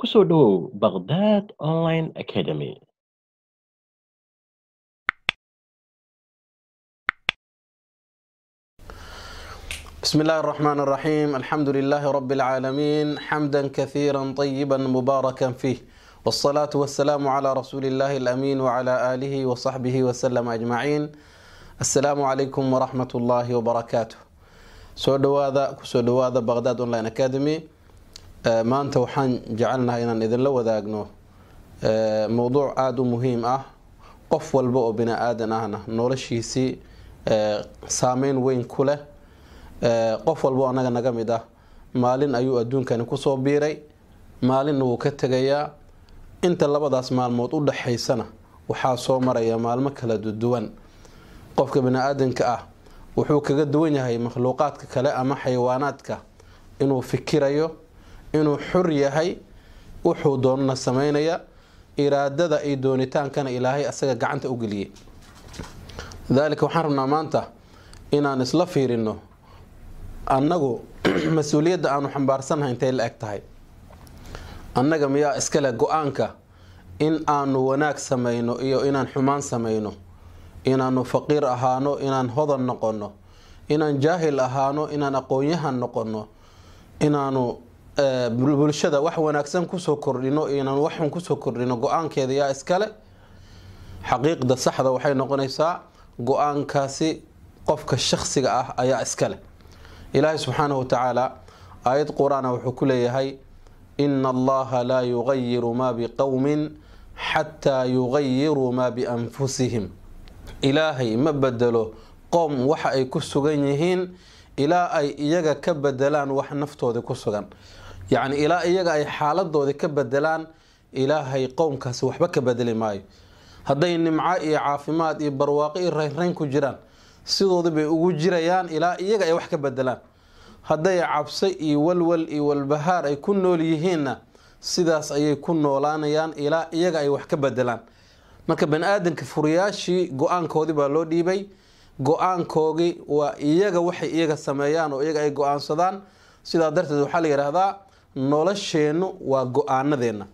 Ku soo dhawow Baghdad Online Academy. بسم الله الرحمن الرحيم الحمد لله رب العالمين حمدا كثيرا طيبا مباركا فيه والصلاة والسلام على رسول الله الأمين وعلى آله وصحبه وسلم أجمعين السلام عليكم ورحمة الله وبركاته soo dhawaada kusoo dhawaada baqhdad online academy maanta waxaan jecelnahay inaan idinla wadaagno mowduuc aada u muhiim ah qof walba oo bini aadan ahna noloshiisii saameyn weyn ku leh qof walba oo anaga naga mid ah maalin ayuu adduunkani kusoo biiray maalinna wuu ka tegayaa inta labadaas maalmood u dhaxaysana waxaa soo maraya maalmo kala duwan qofka bini aadanka ah wuxuu kaga duwan yahay makhluuqaadka kale ama xayawaanaadka inuu fikirayo inuu xur yahay wuxuu doonana sameynaya iraadada iyo doonitaankana ilaahay asaga gacanta u geliyey lidaalika waxaan rabnaa maanta inaan isla fiirino annagu mas-uuliyadda aanu xambaarsannahay intay la eg tahay annaga miyaa iskale go-aanka in aanu wanaag sameyno iyo inaan xumaan sameyno inaanu faqiir ahaano inaan hodan noqono inaan jaahil ahaano inaan aqoon-yahan noqono inaanu bulshada wax wanaagsan kusoo kordhino inaan waxun kusoo kordhino go-aankeeda yaa iskale xaqiiqda saxda waxay noqonaysaa go-aankaasi qofka shaksiga ah ayaa iskale ilaahay subxaanahu watacaala aayad qur-aana wuxuu ku leeyahay ina allaha laa yugayiru maa biqowmin xataa yugayiruu maa bianfusihim ilaahay ma bedelo qoom waxa ay ku sugan yihiin ilaa ay iyaga ka bedelaan wax naftoodii ku sugan yacni ilaa iyaga ay xaaladoodii ka bedelaan ilaahay qowmkaasi waxba ka bedeli maayo hadday nimco iyo caafimaad iyo barwaaqo iyo raynrayn ku jiraan sidoodii bay ugu jirayaan ilaa iyaga ay wax ka bedelaan hadday cabse iyo walwal iyo walbahaar ay ku nool yihiinna sidaas ayay ku noolaanayaan ilaa iyaga ay wax ka bedelaan marka bani aadanka furiyaashii go-aankoodii baa loo dhiibay go-aankoogii waa iyaga waxay iyaga sameeyaan oo iyaga ay go-aansadaan sidaa darteed waxaa la yidhaahdaa nolosheennu waa go-aanadeenna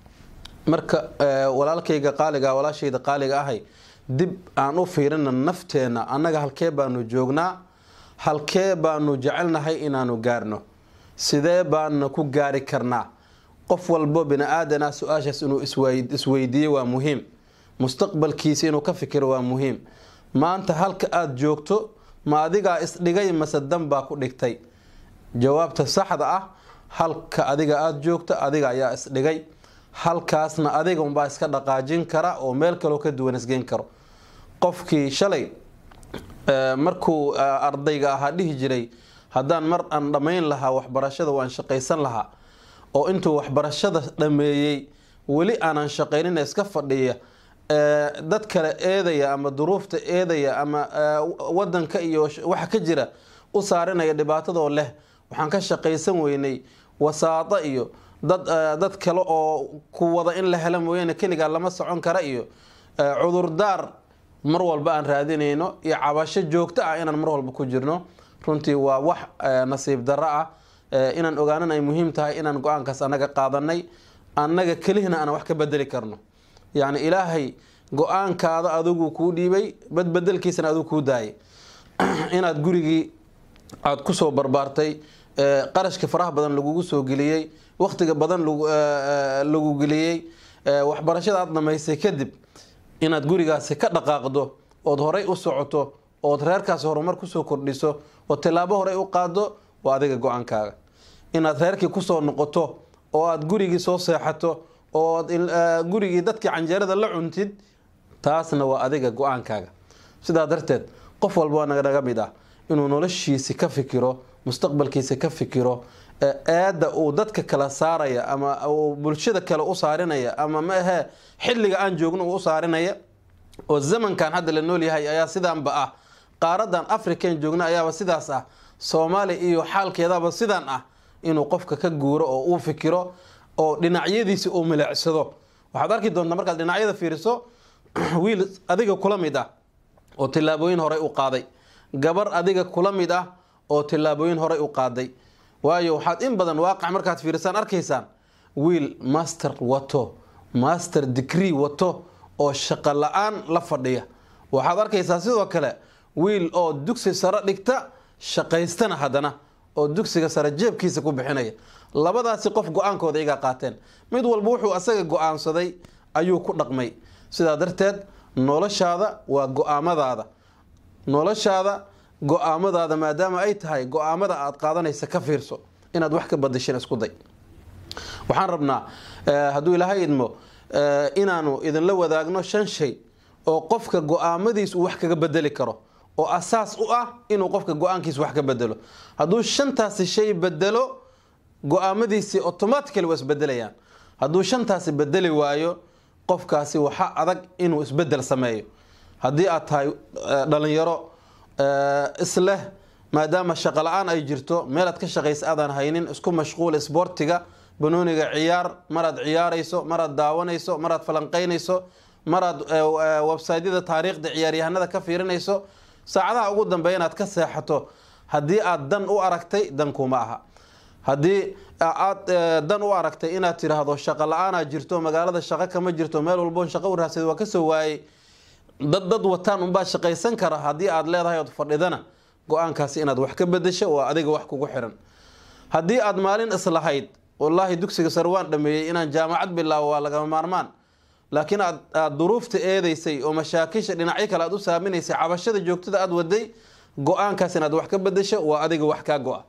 marka walaalkayga qaaliga walaashayda qaaliga ahay dib aan u fiirina nafteenna annaga halkee baanu joognaa halkee baanu jecelnahay inaanu gaarno sidee baana ku gaari karnaa qof walbo bini aadan ah su-aashaas inuu isweydiiyo waa muhiim mustaqbalkiisa inuu ka fikiro waa muhiim maanta halka aada joogto ma adigaa isdhigay mase dan baa ku dhigtay jawaabta saxda ah halka adiga aada joogto adiga ayaa isdhigay halkaasna adiga unbaa iska dhaqaajin kara oo meel kaloo ka duwan isgeyn karo qofkii shalay markuu ardayga ahaa dhihi jiray haddaan mar aan dhammayn lahaa waxbarashada waan shaqaysan lahaa oo intuu waxbarashada dhameeyey weli aanan shaqaynina iska fadhiya dad kale eedaya ama duruufta eedaya ama wadanka iyo waxa ka jira u saarinaya dhibaatadoo leh waxaan ka shaqaysan weynay wasaado iyo dad dad kale oo ku wada in la helo mooyaane keligaa lama socon kara iyo cudurdaar mar walba aan raadinayno iyo cabasho joogto ah inaan mar walba ku jirno runtii waa wax nasiib darro ah inaan ogaanan ay muhiim tahay inaan go-aankaas annaga qaadanay annaga kelihina aan wax ka bedeli karno yacni ilaahay go-aankaada adigu kuu dhiibay badbedelkiisana adigu kuu daayay inaad gurigii aada kusoo barbaartay qarashka faraha badan lagugu soo geliyey wakhtiga badan lagu geliyey waxbarashada aada dhamaysay kadib inaad gurigaasi ka dhaqaaqdo ood horey u socoto ood reerkaasi horumar kusoo kordhiso oo tilaabo horey u qaado waa adiga go-aankaaga inaad reerkii kusoo noqoto oo aada gurigii soo seexato ood gurigii dadkii canjeerada la cuntid taasna waa adiga go-aankaaga sidaa darteed qof walba naga mid ah inuu noloshiisi ka fikiro mustaqbalkiisa ka fikiro eedda uu dadka kala saaraya ama uu bulshada kale u saarinaya ama ma ahee xilliga aan joogno uu u saarinaya oo zamankan hadda la nool yahay ayaa sidaanba ah qaaradan african joogna ayaaba sidaas ah soomaaliya iyo xaalkeedaba sidaan ah inuu qofka ka guuro oo uu fikiro oo dhinacyadiisi uu milicsado waxaad arki doontaa markaad dhinacyada fiiriso wiil adiga kula mid ah oo tillaabooyin horey u qaaday gabar adiga kula mid ah oo tillaabooyin horey u qaaday waayo waxaad in badan waaqac markaad fiirisaan arkaysaan wiil master wato master degree wato oo shaqo la-aan la fadhiya waxaad arkaysaa sidoo kale wiil oo dugsi sare dhigta shaqaystana haddana oo dugsiga sare jeebkiisa ku bixinaya labadaasi qof go-aankooda iyagaa qaateen mid walba wuxuu asaga go-aansaday ayuu ku dhaqmay sidaa darteed noloshaada waa go-aamadaada noloshaada go-aamadaada maadaama ay tahay go-aamada aad qaadanaysa ka fiirso inaad wax ka badashin isku day waxaan rabnaa hadduu ilaahay idmo inaanu idinla wadaagno shan shay oo qofka go-aamadiis uu wax kaga bedeli karo oo asaas u ah inuu qofka go-aankiisa wax ka bedelo hadduu shantaasi shay bedelo go-aamadiisii automatically waa isbedelayaan hadduu shantaasi bedeli waayo qofkaasi waxa adag inuu isbedel sameeyo haddii aad tahay dhalinyaro isleh maadaama shaqo la-aan ay jirto meelaad ka shaqaysa aadaan haynin isku mashquul isboortiga banooniga ciyaar maraad ciyaarayso maraad daawanayso maraad falanqeynayso maraad websaydyada taariikhda ciyaaryahanada ka fiirinayso saacadaha ugu dambeeya inaad ka seexato haddii aad dan u aragtay dan kuma aha haddii aad dan u aragtay inaad tiraahdo shaqo la-aanaa jirto magaalada shaqo kama jirto meel walboon shaqo u raasada waa kasoo waayey dad dad wataan unbaa shaqaysan kara haddii aad leedahay ood fadhidana go-aankaasi inaad wax ka bedesho waa adiga wax kugu xiran haddii aad maalin islahayd wallaahi dugsiga sare waan dhameeyey inaan jaamacad bilaabo waa lagama maarmaan laakiin aad aada duruufta eedeysay oo mashaakisha dhinacyo kale aad u saaminaysay cabashada joogtada aada waday go-aankaas inaad wax ka bedesho waa adiga wax kaa go-a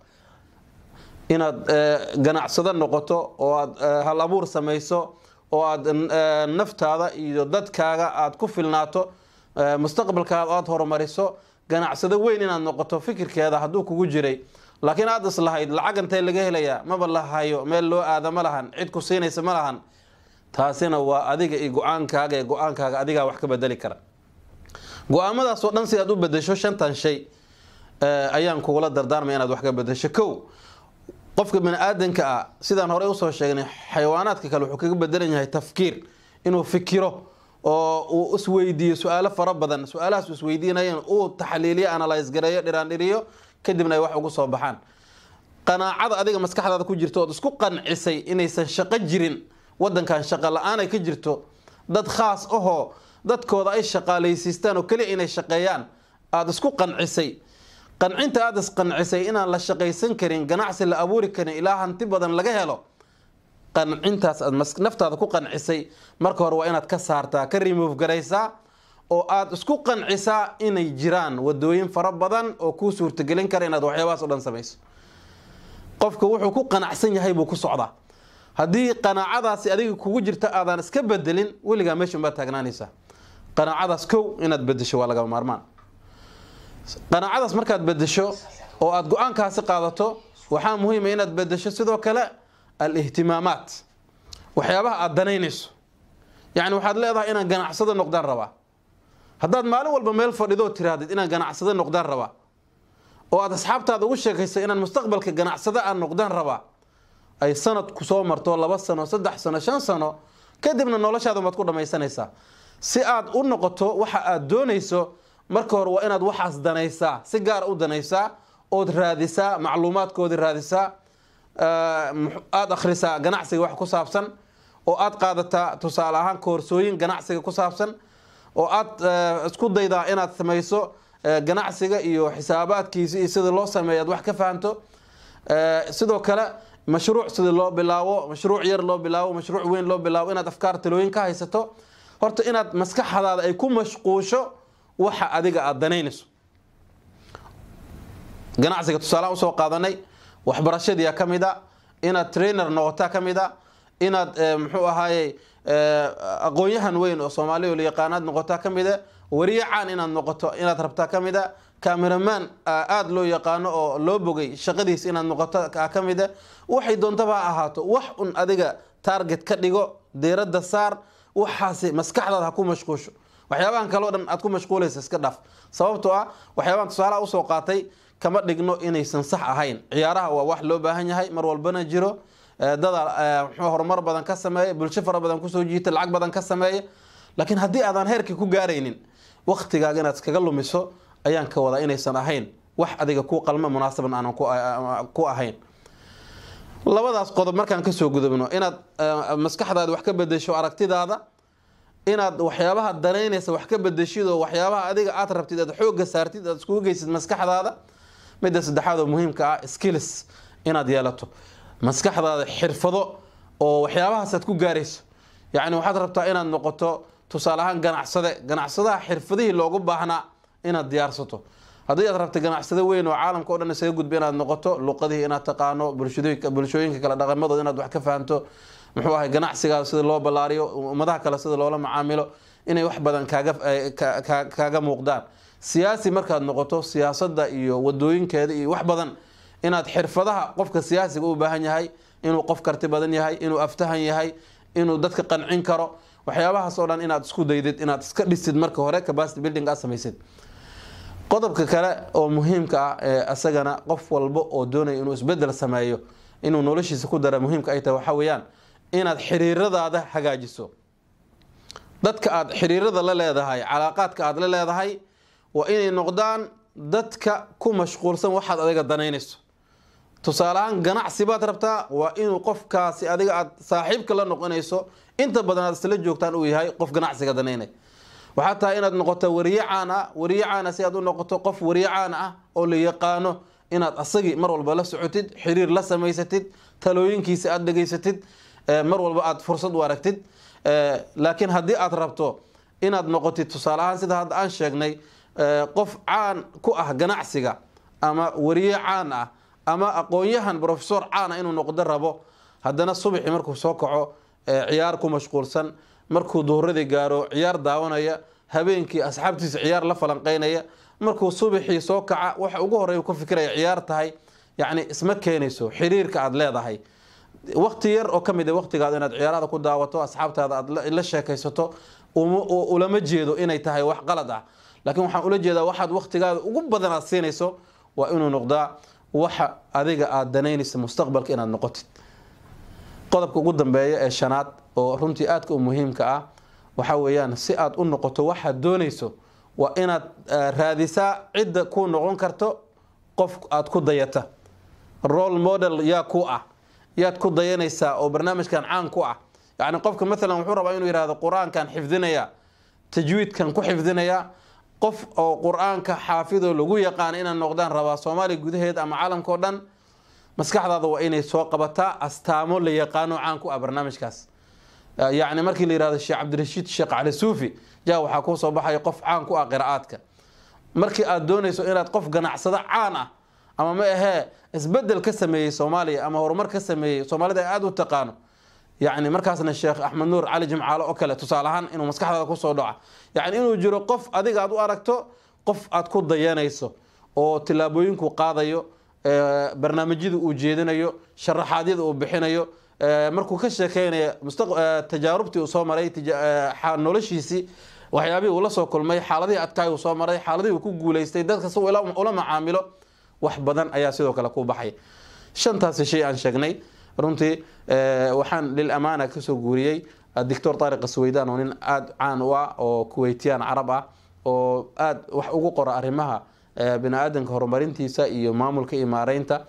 inaad ganacsado noqoto oo aad hal abuur samayso oo aad naftaada iyo dadkaaga aad ku filnaato mustaqbalkaada aad horumariso ganacsado weyn inaad noqoto fikirkeeda hadduu kugu jiray laakiin aada islahayd lacag intee laga helayaa maba la hayo meel loo aada ma lahan cid ku siinaysa ma lahan taasina waa adiga iyo go-aankaaga ee go-aankaaga adigaa wax ka bedeli kara go-aamadaasoo dhan si aad u bedesho shantan shay ayaan kugula dardaarmaya inaad wax ka bedesho kow qofka bani aadanka ah sidaan horey usoo sheegnay xayawaanaadka kale wuxuu kaga bedelan yahay tafkiir inuu fikiro oo uu isweydiiyo su-aalo fara badan su-aalahaas isweydiinayan uu taxliiliyo analyse gareeyo dhiraandhiriyo kadibna ay wax ugu soo baxaan qanaacada adiga maskaxdaada ku jirto ood isku qancisay inaysan shaqo jirin wadankan shaqo la-aan ay ka jirto dad khaas ahoo dadkooda ay shaqaalaysiistaan oo keliya inay shaqeeyaan aada isku qancisay qancinta aada isqancisay inaan la shaqaysan karin ganacsi la abuuri karin ilaa hanti badan laga helo qancintaas aad naftaada ku qancisay marka hore waa inaad ka saartaa ka remove garaysaa oo aada isku qancisaa inay jiraan wadooyin fara badan oo kuu suurtagelin kara inaad waxyaabahaas o dhan samayso qofka wuxuu ku qanacsan yahay buu ku socdaa haddii qanaacadaasi adiga kugu jirta aadaan iska bedelin weligaa meeshan baad taagnaanaysaa qanaacadaas kow inaad bedesho waa lagama maarmaan qanaacadaas markaad bedesho oo aada go-aankaasi qaadato waxaa muhiima inaad bedesho sidoo kale al-ihtimaamaat waxyaabaha aada danaynayso yacni waxaad leedahay inaan ganacsado noqdaan rabaa haddaad maalin walba meel fadhidoo tirahdid inaan ganacsado noqdaan rabaa oo aada asxaabtaada ugu sheekayso inaan mustaqbalka ganacsado aan noqdaan rabaa ay sanad ku soo marto laba sano saddex sano shan sano kadibna noloshaada maad ku dhamaysanaysaa si aad u noqoto waxa aad doonayso marka hore waa inaad waxaas danaysaa si gaar u danaysaa ood raadisaa macluumaadkoodii raadisaa aada akhrisaa ganacsiga wax ku saabsan oo aad qaadataa tusaale ahaan koorsooyin ganacsiga ku saabsan oo aad isku daydaa inaad samayso ganacsiga iyo xisaabaadkiisa iyo sida loo sameeyo aad wax ka fahanto sidoo kale mashruuc sida loo bilaabo mashruuc yar loo bilaabo mashruuc weyn loo bilaabo inaad afkaar talooyin ka haysato horta inaad maskaxdaada ay ku mashquusho waxa adiga aada danaynayso ganacsiga tusaalaha usoo qaadanay waxbarashadiia ka mid a inaad trainer noqotaa ka mid a inaad muxuu ahaaye aqoon-yahan weyn oo soomaaliya la yaqaanaad noqotaa ka mid a wariye caan inaad noqoto inaad rabtaa ka mid a cameraman aada loo yaqaano oo loo bogay shaqadiis inaad noqoto ka mid a waxay doontaba ha ahaato wax un adiga target ka dhigo deeradda saar waxaasi maskaxdaada ha ku mashquusho waxyaabahan kaleo dhan aad ku mashquulaysa iska dhaaf sababtoo ah waxyaabahan tusaalaha usoo qaatay kama dhigno inaysan sax ahayn ciyaaraha waa wax loo baahan yahay mar walbana jiro dada mxuu horumar badan ka sameeya bulsho fara badan kusoo jiita lacag badan ka sameeya laakiin haddii aadaan heerkii ku gaaraynin waktigaaga inaad iskaga lumiso ayaan ka wadaa inaysan ahayn wax adiga ku qalmo munaasaban aanan ku ahayn labadaas qodob markaan kasoo gudubno inaad maskaxdaada wax ka bedesho aragtidaada inaad waxyaabaha danaynaysa wax ka bedeshid oo waxyaabaha adiga aad rabtid aad xooga saartid aad iskugu geysid maskaxdaada midda saddexaad oo muhiimka ah skills inaad yeelato maskaxdaada xirfado oo waxyaabahaas aad ku gaarayso yacni waxaad rabtaa inaad noqoto tusaale ahaan ganacsade ganacsadaha xirfadihii loogu baahnaa inaad diyaarsato haddii aad rabta ganacsado weyn oo caalamka o dhan isaga gudba inaad noqoto luqadihii inaad taqaano bulshooyinka kale dhaqamadooda inaad wax ka fahamto muxuu ahay ganacsigaada sida loo ballaariyo ummadaha kale sida loola macaamilo inay wax badan kaaga muuqdaan siyaasi markaad noqoto siyaasada iyo wadooyinkeeda iyo wax badan inaad xirfadaha qofka siyaasiga u baahan yahay inuu qof karti badan yahay inuu aftahan yahay inuu dadka qancin karo waxyaabahaas oo dhan inaad isku daydid inaad iska dhisid marka hore capacity building aad samaysid qodobka kale oo muhiimka ah ee asagana qof walba oo doonaya inuu isbedel sameeyo inuu noloshiisa ku dara muhiimka ay tahay waxaa weeyaan inaad xiriiradaada hagaajiso dadka aada xiriirada la leedahay calaaqaadka aada la leedahay waa inay noqdaan dadka ku mashquulsan waxaad adiga danaynayso tusaale ahaan ganacsi baad rabtaa waa inuu qofkaasi adiga aad saaxiibka la noqonayso inta badan aad isla joogtaan uu yahay qof ganacsiga danaynay waxaa tahay inaad noqoto wariye caan ah wariye caana si aad u noqoto qof wariye caan ah oo la yaqaano inaad asagii mar walba la socotid xiriir la samaysatid talooyinkiisa aada dhegaysatid mar walba aad fursad u aragtid laakiin haddii aad rabto inaad noqotid tusaale ahaan sida hadda aan sheegnay qof caan ku ah ganacsiga ama wariye caan ah ama aqoon-yahan professor caan ah inuu noqdo rabo haddana subaxii markuu soo kaco ciyaar ku mashquulsan markuu duhuradii gaaro ciyaar daawanaya habeenkii asxaabtiisa ciyaar la falanqeynaya markuu subaxii soo kaca waxa ugu horey ku fikiraya ciyaar tahay yacni isma keenayso xiriirka aada leedahay wakti yar oo kamid a waqtigaada inaad ciyaarada ku daawato asxaabtaada aad la sheekaysato ulama jeedo inay tahay wax qalad ah laakiin waxaan ula jeedaa waxaad waktigaada ugu badan aad siinayso waa inuu noqdaa waxa adiga aada danaynaysa mustaqbalka inaad noqotid qodobka ugu dambeeya ee shanaad oo runtii aadka u muhiimka ah waxa weeyaan si aad u noqoto waxaad doonayso waa inaad raadisaa cidda ku noqon karto qof aada ku dayata role model yaa ku ah yaad ku dayanaysaa oo barnaamijkan caan ku ah yacni qofka maalan wuxuu rabaa inuu yihahdo qur-aankan xifdinaya tajwiidkan ku xifdinaya qof oo qur-aanka xaafidoo lagu yaqaana inaan noqdaan rabaa soomaaliya gudaheed ama caalamka o dhan maskaxdaada waa inay soo qabataa astaamo la yaqaano caan ku ah barnaamijkaas yacni markii la yihahdo sheekh cabdirashiid sheekh cali suufi ja waxaa kuu soo baxaya qof caan ku ah qiraa'aadka markii aada doonayso inaad qof ganacsado caan ah ama ma ahee isbedel ka sameeyey soomaaliya ama horumar ka sameeyey soomaalida ay aada u taqaano yacni markaasna sheekh axmed nuur cali jimcaalo oo kale tusaale ahaan inuu maskaxdaada kusoo dhaca yacni inuu jiro qof adiga aad u aragto qof aad ku dayanayso oo tillaabooyinku qaadayo barnaamijyada uu jeedinayo sharaxaadyada uu bixinayo markuu ka sheekeynayo tajaarubtii uu soo maray noloshiisii waxyaabihii uu la soo kulmay xaaladihii adkaay uu soo maray xaaladihii uu ku guuleystay dadka si ula macaamilo wax badan ayaa sidoo kale ku baxay shantaasi shay aan sheegnay runtii waxaan lil amaana kasoo guuriyey doctor taariq asweydaan oo nin aada caan u ah oo kuweytiyaan carab ah oo aada wax ugu qora arrimaha bini aadanka horumarintiisa iyo maamulka iyo maareynta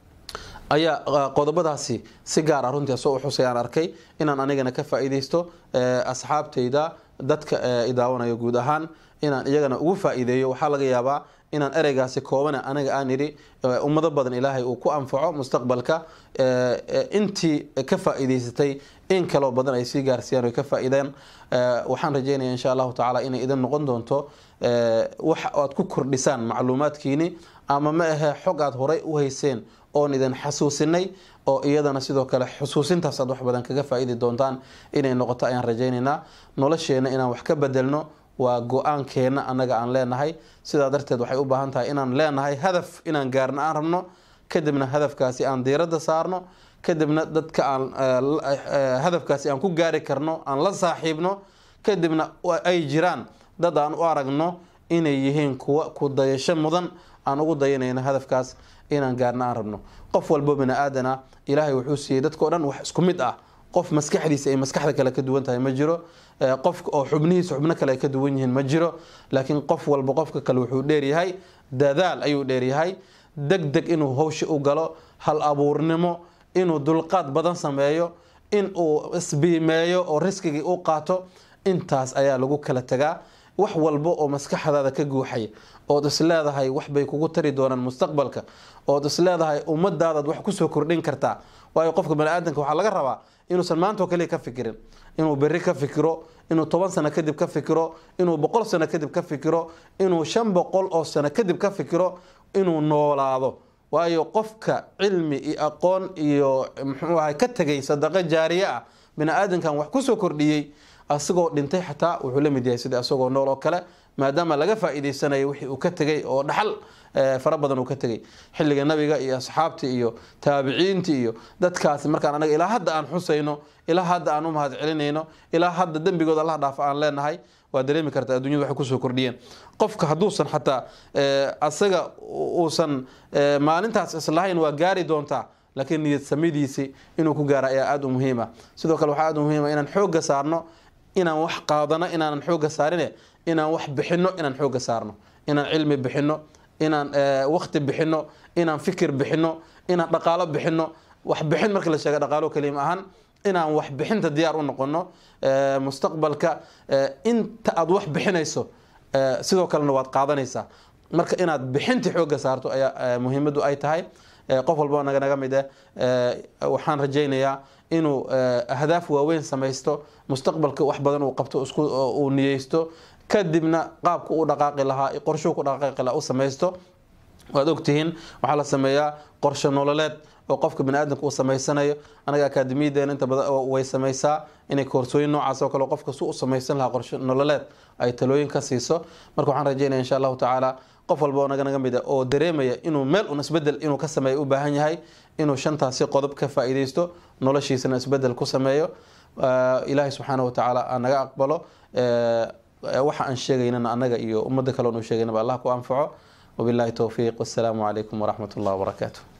ayaa qodobadaasi si gaar ah runtii asoo uxusay aan arkay inaan anigana ka faa-iideysto asxaabtayda dadka idaawanaya guud ahaan inaan iyagana ugu faa-iideeyo waxaa laga yaabaa inaan ereygaasi koobana aniga aan idhi ummado badan ilaahay uu ku anfaco mustaqbalka intii ka faa-iideysatay in kaloo badan ay sii gaarsiiyaan o ka faa-iideen waxaan rajeynaya insha allahu tacaala inay idin noqon doonto wax aad ku kordhisaan macluumaadkiini ama ma ahee xog aad horay u hayseen oon idin xasuusinay oo iyadana sidoo kale xusuusintaas aad wax badan kaga faa-iidi doontaan inay noqoto ayaan rajaynaynaa nolosheena inaan wax ka bedelno waa go-aankeena annaga aan leenahay sidaa darteed waxay u baahan tahay inaan leenahay hadaf inaan gaarno aan rabno kadibna hadafkaasi aan diiradda saarno kadibna dadka aan hadafkaasi aan ku gaari karno aan la saaxiibno kadibna ay jiraan dad aan u aragno inay yihiin kuwa ku dayasho mudan aan ugu dayanayno hadafkaas inaan gaarno aan rabno qof walbo bini aadana ilaahay wuxuu siiyey dadkao dhan wax isku mid ah qof maskaxdiisa ay maskaxda kale ka duwan tahay ma jiro qof oo xubnihiisa xubno kale ay ka duwan yihiin ma jiro laakiin qof walba qofka kale wuxuu dheeryahay dadaal ayuu dheeryahay deg deg inuu hawsha u galo hal abuurnimo inuu dulqaad badan sameeyo in uu isbiimeeyo oo riskigii u qaato intaas ayaa lagu kala tagaa wax walba oo maskaxdaada ka guuxaya ood isleedahay waxbay kugu tari doonaan mustaqbalka ood isleedahay ummadaadaad wax kusoo kordhin kartaa waayo qofka baniaadanka waxaa laga rabaa inuusan maantao kaliya ka fikirin inuu beri ka fikiro inuu toban sano kadib ka fikiro inuu boqol sano kadib ka fikiro inuu shan boqol oo sano kadib ka fikiro inuu noolaado waayo qofka cilmi iyo aqoon iyo muxuu ahay ka tegay sadaqo jaariye ah bani-aadankan wax kusoo kordhiyey asagoo dhintay xataa wuxuu la mid yahay sida asagoo nool oo kale maadaama laga faa-iideysanayo wixii uu ka tegay oo dhaxal fara badan uu ka tegay xilliga nabiga iyo asxaabtii iyo taabiciintii iyo dadkaasi markaan anaga ilaa hadda aan xusayno ilaa hadda aan u mahad celinayno ilaa hadda dembigooda allah dhaaf aan leenahay waa dareemi karta addunyadu waxay kusoo kordhiyeen qofka hadduusan xataa asaga uusan maalintaas islahayn waa gaari doontaa laakiin niyad samidiisi inuu ku gaara ayaa aada u muhiima sidoo kale waxaa aada u muhiima inaan xooga saarno inaan wax qaadano inaanan xooga saarine inaan wax bixino inaan xooga saarno inaan cilmi bixino inaan wakti bixino inaan fikir bixino inaan dhaqaalo bixino wax bixin marka la sheega dhaqaalo kalima ahaan inaan wax bixinta diyaar u noqono mustaqbalka inta aada wax bixinayso sidoo kalena waad qaadanaysaa marka inaad bixintii xooga saarto ayaa muhiimadu ay tahay qof walba naga naga mid eh waxaan rajaynayaa inuu ahdaaf waaweyn samaysto mustaqbalka wax badan uu qabto isku uu niyeysto kadibna qaabka u dhaqaaqi lahaa qorshuu ku dhaqaaqi lahaa u samaysto waad ogtihiin waxaa la sameeyaa qorshe nololeed oo qofka baniaadamka uu samaysanayo anaga akaademiyadeena inta badan way samaysaa inay koorsooyin noocaas oo kale qofka su u samaysan lahaa qorshe nololeed ay talooyin ka siiso marka waxaan rajeynaya insha allahu tacaala qof walba oo naga naga mid a oo dareemaya inuu meel un isbedel inuu ka sameeyo u baahan yahay inuu shantaasi qodob ka faa-iideysto noloshiisana isbedel ku sameeyo ilaahay subxaana wa tacaala aan naga aqbalo waxa aan sheegaynana annaga iyo ummadda kale onu sheegaynaba allah ku anfaco wabillahi towfiiq wassalaamu calaykum waraxmat ullah wabarakaatu